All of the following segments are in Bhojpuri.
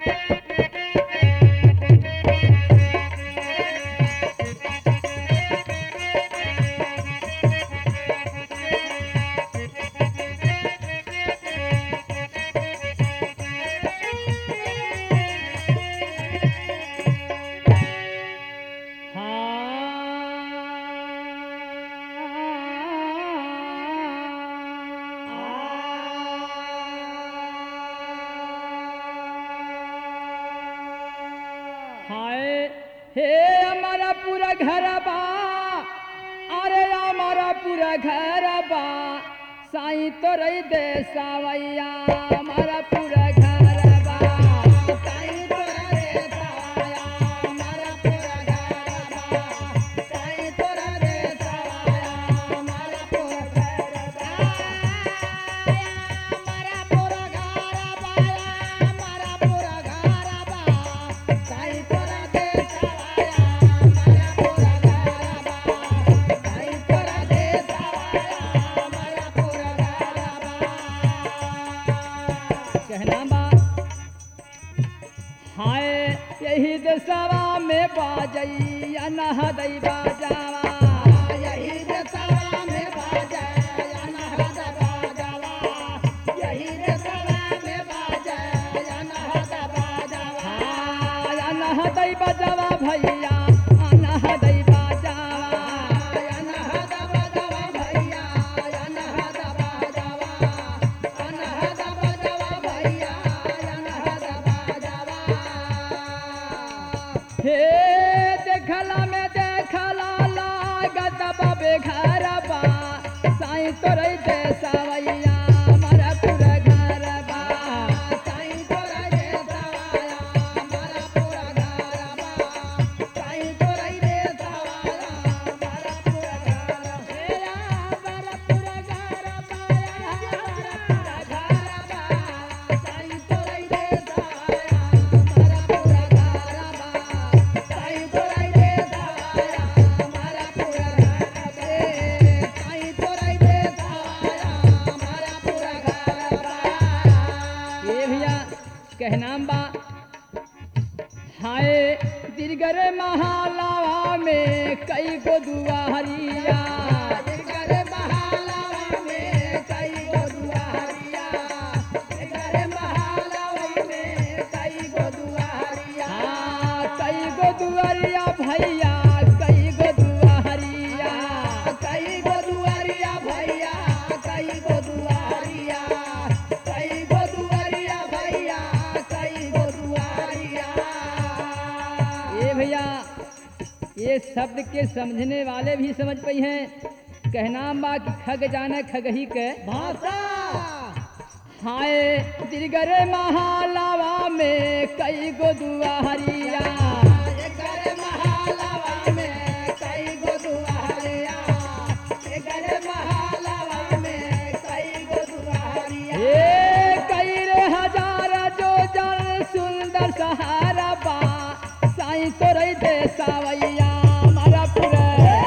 हाय हे हमारा पूरा घर बा अरे हमारा पूरा घर बा साईं तो रही दे सावैया हमारा पूरा घर बा साईं तो रही दे सावैया हमारा पूरा घर बा साईं तो रही दे सावैया हमारा पूरा घर बा हमारा पूरा घर बा हमारा पूरा घर बा साईं तो रही दे सावैया हमारा पूरा घर बा साईं तो रही दे सावैया हमारा पूरा घर बा कहना बा हाय यही देशवा में बाजई अनहदई बाजावा यही देशवा में बाजई अनहद बाजावा यही देशवा में बाजई अनहद बाजावा अनहदई बाजावा भैया अनहदई बाजावा अनहद बाजावा भैया अनहद बाजावा अनहद बाजावा भैया अनहद बाजावा हे देखला में देखला लागत बाबे घर बा साईं तोरे दे सावैया हमारा पूरा घर बा साईं तोरे दे सावैया हमारा पूरा घर बा साईं तोरे दे सावैया हमारा पूरा घर मेरा हमारा पूरा घर बा हमारा पूरा घर बा साईं तोरे दे सावैया हमारा पूरा घर बा साईं तोरे दे सावैया हमारा पूरा घर बे साईं तोरे दे सावैया हमारा पूरा घर बा ये भैया कहना बा हाय दिलगर महालावा में कई गो दुआरिया दिलगर महालावा में कई गो दुआरिया दिलगर महालावा में कई गो दुआरिया कई गो दुआरिया भैया कई गो दुआरिया कई गो दुआरिया भैया कई गो दुआरिया कई गो दुआरिया भैया कई गो दुआरिया ये भैया ये शब्द के समझने वाले भी समझ पई हैं कहना बा कि खग जाने खगही के भाषा हाय दिलगर महालावा में कई गो दुआरिया दिलगर महालावा में कई गो दुआरिया दिलगर महालावा में कई गो दुआरिया ए कई रे हजार जो जल सुंदर सहारा बा साईं तोरे दे सावैया हमारा पूरा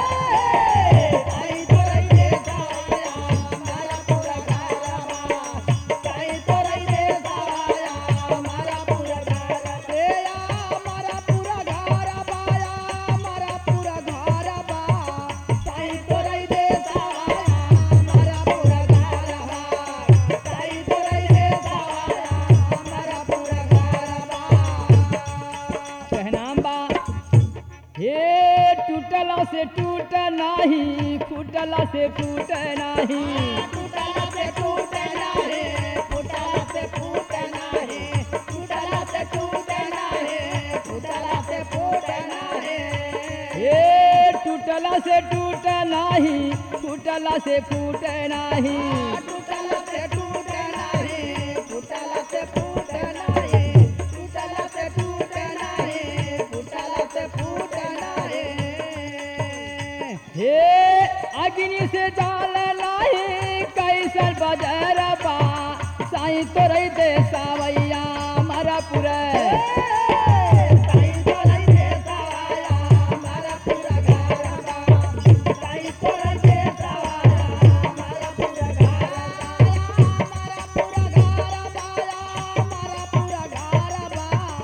साईं तोरे दे सावैया हमारा पूरा घर बा साईं तोरे दे सावैया हमारा पूरा घर तेरा हमारा पूरा घर बाया हमारा पूरा घर बा साईं तोरे दे सावैया हमारा पूरा घर बा साईं तोरे दे सावैया हमारा पूरा घर बा कहना बा हे टूटला से टूट नाही फूटला से फूट नाही टूटला से टूट नाही फूटला से फूट नाही टूटला से टूट नाही फूटला से फूट नाही हे टूटला से टूट नाही फूटला से फूट नाही टूटला से टूट नाही फूटला से फूट नाही टूटला से टूट नाही फूटला से फूट नाही हे अग्नि से जाल नाही कैसन बजर बा साईं तोरे दे सावैया हमारा पूरा साईं तोरे दे सावैया हमारा पूरा घर बा साईं तोरे दे सावैया हमारा पूरा घर हमारा पूरा घर बा हमारा पूरा घर बा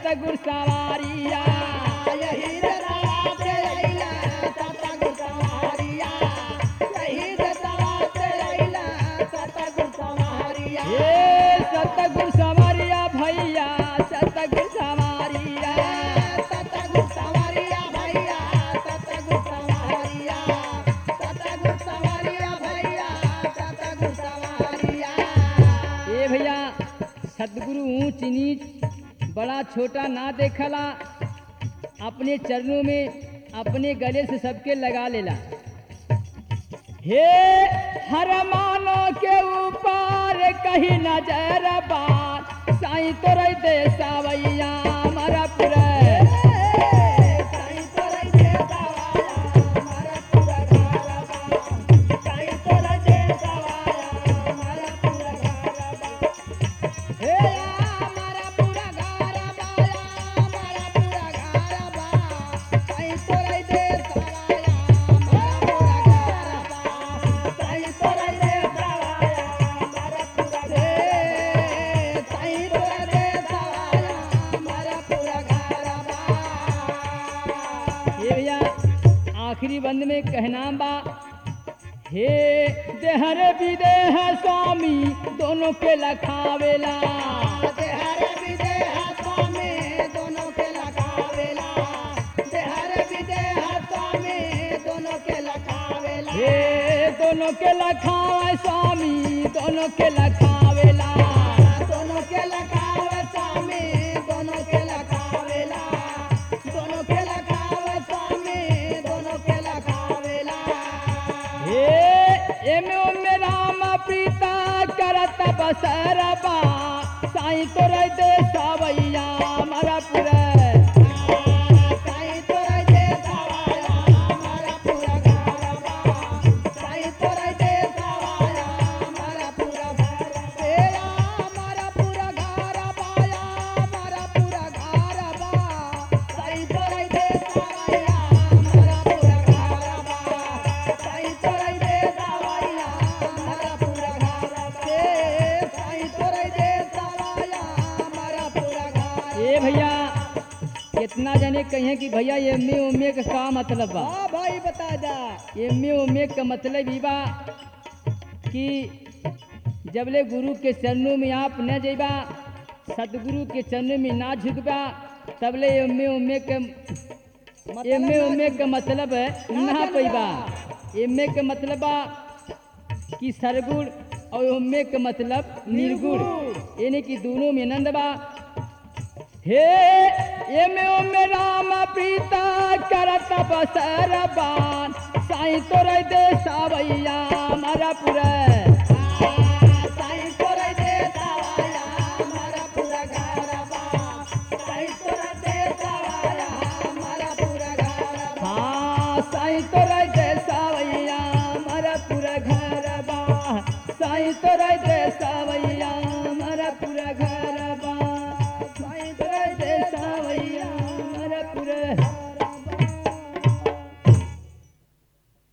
सतगुर सवारिया यही रे दवाते अइला सतगुर सवारिया यही रे दवाते अइला सतगुर सवारिया हे सतगुर सवारिया भैया सतगुर सवारिया सतगुर सवारिया भैया सतगुर सवारिया सतगुर सवारिया भैया सतगुर सवारिया ए भैया सतगुरु ऊंच नीच बड़ा छोटा ना देखला अपने चरणों में अपने गले से सबके लगा लेला हे हर मानो के ऊपर कहीं नजर बार साईं तोरे दे सावैया मरा पुरे साईं तोरा दे दवाया हमारा पूरा घरवा साईं तोरा दे दवाया हमारा पूरा घरवा हे हमारा पूरा घरवा हमारा पूरा घरवा साईं तोरा दे दवाया हमारा पूरा घरवा साईं तोरा दे दवाया हमारा पूरा घरवा साईं तोरा दे दवाया हमारा पूरा घरवा ये भैया आखिरी बंद में कहना बा हे देहर विदेह स्वामी दोनों के लखावेला देहर विदेह स्वामी दोनों के लखावेला देहर विदेह स्वामी दोनों के लखावेला हे दोनों के लखावे स्वामी दोनों के लखावेला दोनों के लखावे स्वामी दोनों के लखावेला दोनों के लखावे स्वामी दोनों के लखावेला हे एमे ओमे राम प्रीता करत बसरबा साईं तोरे दे सावैया मरा पुरे साईं तोरा दे दवाया हमारा पूरा घरवा साईं तोरा दे दवाया हमारा पूरा घर तेरा हमारा पूरा घरवा हमारा पूरा घरवा साईं तोरा दे दवाया हमारा पूरा घरवा साईं तोरा दे दवाया हमारा पूरा घर साईं तोरा दे दवाया हमारा पूरा घर ए भैया कितना जने कहे कि भैया एमे ओमे का का मतलब बा हाँ भाई बता जा एमे ओमे का मतलब ई बा कि जबले गुरु के चरणों में आप न जइबा सतगुरु के चरणों में ना झुकबा तबले एमे ओमे के एमे ओमे का मतलब ना पैबा एमे के मतलब बा कि सरगुण और ओमे के मतलब निर्गुण यानी कि दोनों में आनंद बा हे एमे ओमे राम प्रीता करत बसर बान साईं तोरे दे सावैया मरा पुरे साईं तोरा दे दवाया हमारा पूरा घरवा साईं तोरा दे दवाया हमारा पूरा घरवा हाँ साईं तोरे दे सावैया मरा पूरा घर बा साईं तोरे दे सावैया मरा पूरा घर बा साईं तोरे दे सावैया मरा पूरा